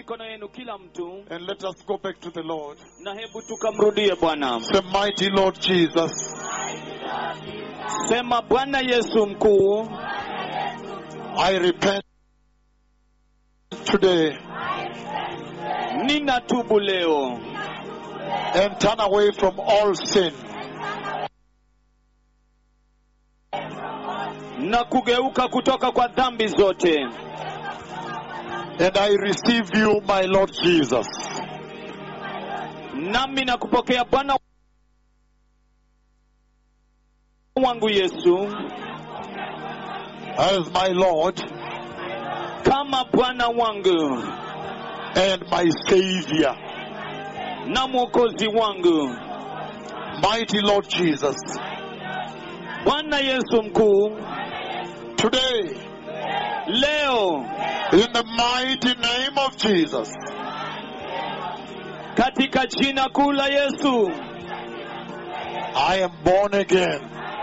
mikono yenu kila mtu and let us go back to the Lord. na hebu tukamrudie bwana Say, mighty Lord Jesus, sema bwana yesu mkuu I repent today ninatubu leo and turn away from all sin. na kugeuka kutoka kwa dhambi zote And I receive you, my Lord Jesus, nami na kupokea bwana wangu yesu as my Lord kama bwana wangu and my Savior. na mwokozi wangu Mighty Lord Jesus, bwana yesu mkuu today, leo in the mighty name of Jesus, katika jina kuu la yesu I am born again.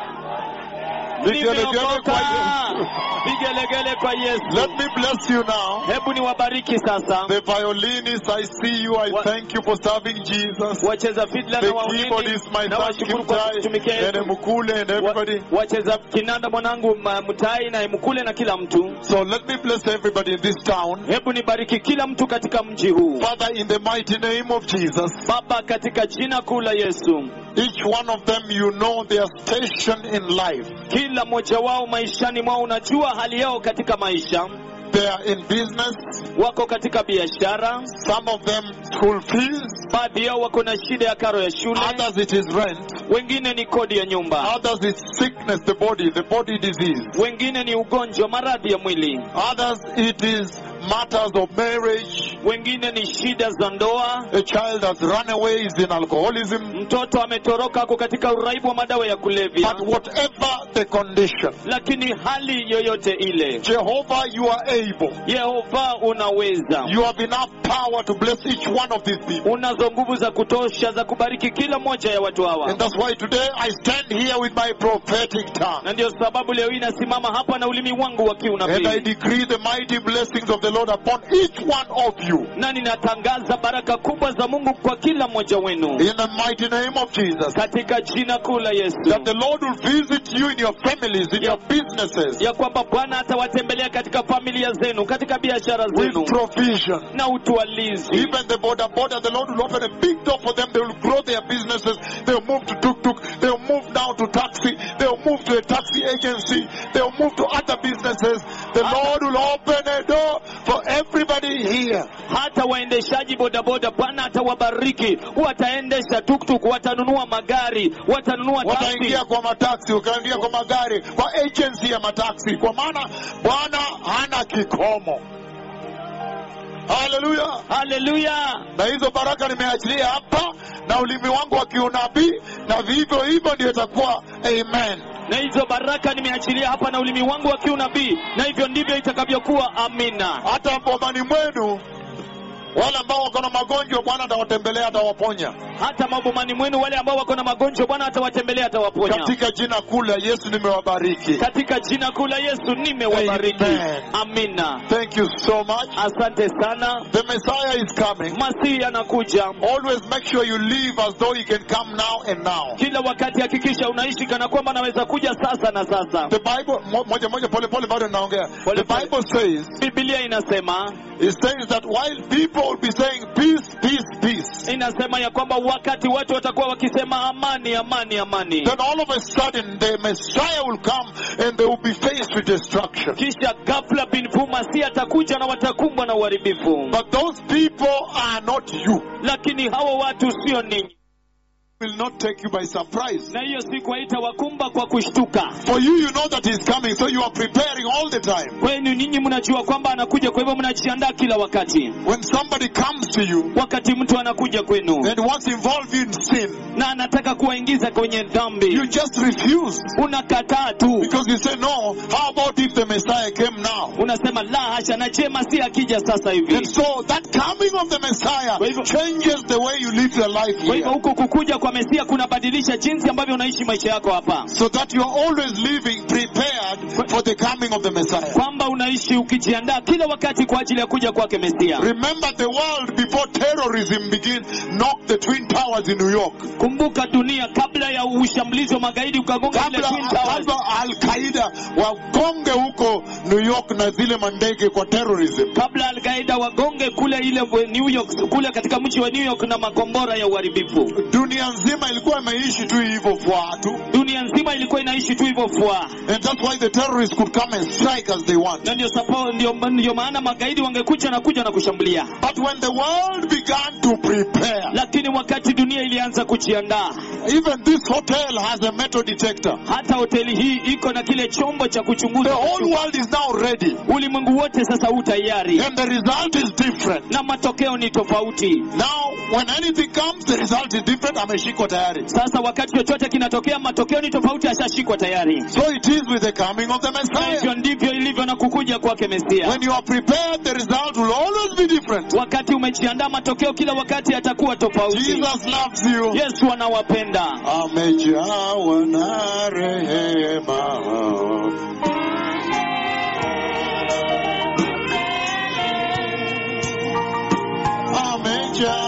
Vigelegele nimeokoka kwa Yesu. vigelegele kwa Let yesu me bless you now. hebu niwabariki sasa The violinist, I see you. I What- thank you for serving Jesus. wacheza fidla The na waulini keyboardist, my na son washukuru kwa kutumikia Kimtai, and Yesu. Mukule, and Wa- everybody. wacheza kinanda mwanangu ma- mtai na mkule na kila mtu So let me bless everybody in this town. hebu nibariki kila mtu katika mji huu Father, in the mighty name of Jesus, baba katika jina kuu la yesu each one of them, you know their station in life. kila mmoja wao maishani mwao unajua hali yao katika maisha They are in business, wako katika biashara some of them school fees, baadhi yao wako na shida ya karo ya shule others it is rent, wengine ni kodi ya nyumba others it's sickness, the body, the body disease. wengine ni ugonjwa maradhi ya mwili Others it is matters of marriage. wengine ni shida za ndoa A child has run away, is in alcoholism. mtoto ametoroka ako katika uraibu wa madawa ya kulevya But whatever the condition, lakini hali yoyote ile Jehovah, you are able. yehova unaweza You have enough power to bless each one of these people. unazo nguvu za kutosha za kubariki kila moja ya watu hawa And that's why today I stand here with my prophetic tongue. na ndio sababu leo hii nasimama hapa na ulimi wangu wa And I kiunabii decree the mighty blessings of the Lord upon each one of you. na ninatangaza baraka kubwa za mungu kwa kila mmoja wenu In the mighty name of Jesus. katika jina kuu la yesu That the Lord will visit you in your families, in your businesses, ya kwamba bwana atawatembelea katika familia zenu katika biashara zenu with provision. na utwalizi Even the border border, the Lord will open a big door for them. They will grow their businesses. They'll move to tuk tuk. They'll move now to taxi. They'll move to a taxi agency. They'll move to other businesses. The Lord will open a door for everybody here. hata waendeshaji bodaboda bwana atawabariki wataendesha tuktuk watanunua magari watanunua taksi wataingia kwa mataksi, wakaingia kwa magari, kwa agency ya mataksi, kwa maana Bwana hana kikomo. Haleluya! haleluya Na hizo baraka nimeachilia hapa na ulimi wangu wa kiunabii, na vivyo hivyo ndio itakuwa. Amen. na hizo baraka nimeachilia hapa na ulimi wangu wa kiunabii na hivyo ndivyo itakavyokuwa amina Hata bomani mwenu wale ambao wako na magonjwa, Bwana atawatembelea, atawaponya hata mabomani mwenu wale ambao wako na magonjwa bwana atawatembelea atawaponya katika jina kuu la Yesu. Nimewabariki. katika jina kuu la yesu nimewabariki Amen. amina Thank you so much. asante sana The Messiah is coming. masihi anakuja Always make sure you live as though he can come now and now. kila wakati hakikisha unaishi kana kwamba anaweza kuja sasa na sasa The Bible, mo- moja moja pole pole bado naongea. Pole The pole. Bible says, biblia inasema it says that while people will be saying peace, peace, peace, inasema ya kwamba wakati watu watakuwa wakisema amani amani amani then all of a sudden the Messiah will come and they will be faced with destruction. kisha ghafla bin vu masihi atakuja na watakumbwa na uharibifu But those people are not you. lakini hawa watu sio ninyi Will not take you by surprise. na hiyo siku haitawakumba kwa kushtuka For you, you know that he's coming, so you are preparing all the time. kwenu ninyi mnajua kwamba anakuja kwa hivyo mnajiandaa kila wakati When somebody comes to you wakati mtu anakuja kwenu and wants to involve you in sin, na anataka kuwaingiza kwenye dhambi you just refuse. unakataa tu Because you say, no, how about if the Messiah came now? unasema la hasha na je masihi akija sasa hivi And so that coming of the Messiah Messiah Kwa hivyo- changes the way you live your life kwa hivyo here. huku kukuja kwa mesia kunabadilisha jinsi ambavyo unaishi maisha yako hapa So that you're always living prepared for the coming of the Messiah. kwamba unaishi ukijiandaa kila wakati kwa ajili ya kuja kwake mesia Remember the world before terrorism began knocked the Twin Towers in New York. kumbuka dunia kabla ya ushambulizi wa magaidi ukagonga ile kabla Twin Towers. kabla Al-Qaida wagonge huko New York na zile mandege kwa terrorism. kabla alqaida wagonge kule ile New York kule katika mji wa New York na makombora ya uharibifu Dunia nzima ilikuwa imeishi tu hivyo fwa tu. dunia nzima ilikuwa inaishi tu hivyo fua And that's why the terrorists could come and strike as they want. na ndio sapo ndio, ndio maana magaidi wangekuja na kuja na kushambulia But when the world began to prepare, lakini wakati dunia ilianza kujiandaa even this hotel has a metal detector. hata hoteli hii iko na kile chombo cha The kuchunguza whole world is now ready. ulimwengu wote sasa u tayari And the result is different. na matokeo ni tofauti Now, when anything comes, the result is different. Ameshikwa tayari. sasa wakati chochote kinatokea matokeo ni tofauti ashashikwa tayari So it is with the coming of the Na Messiah. hivyo ndivyo ilivyo na kukuja kwake mesia When you are prepared, the result will always be different. wakati umejiandaa matokeo kila wakati yatakuwa tofauti Jesus loves you. yesu anawapenda Amejawa na rehema. Amejawa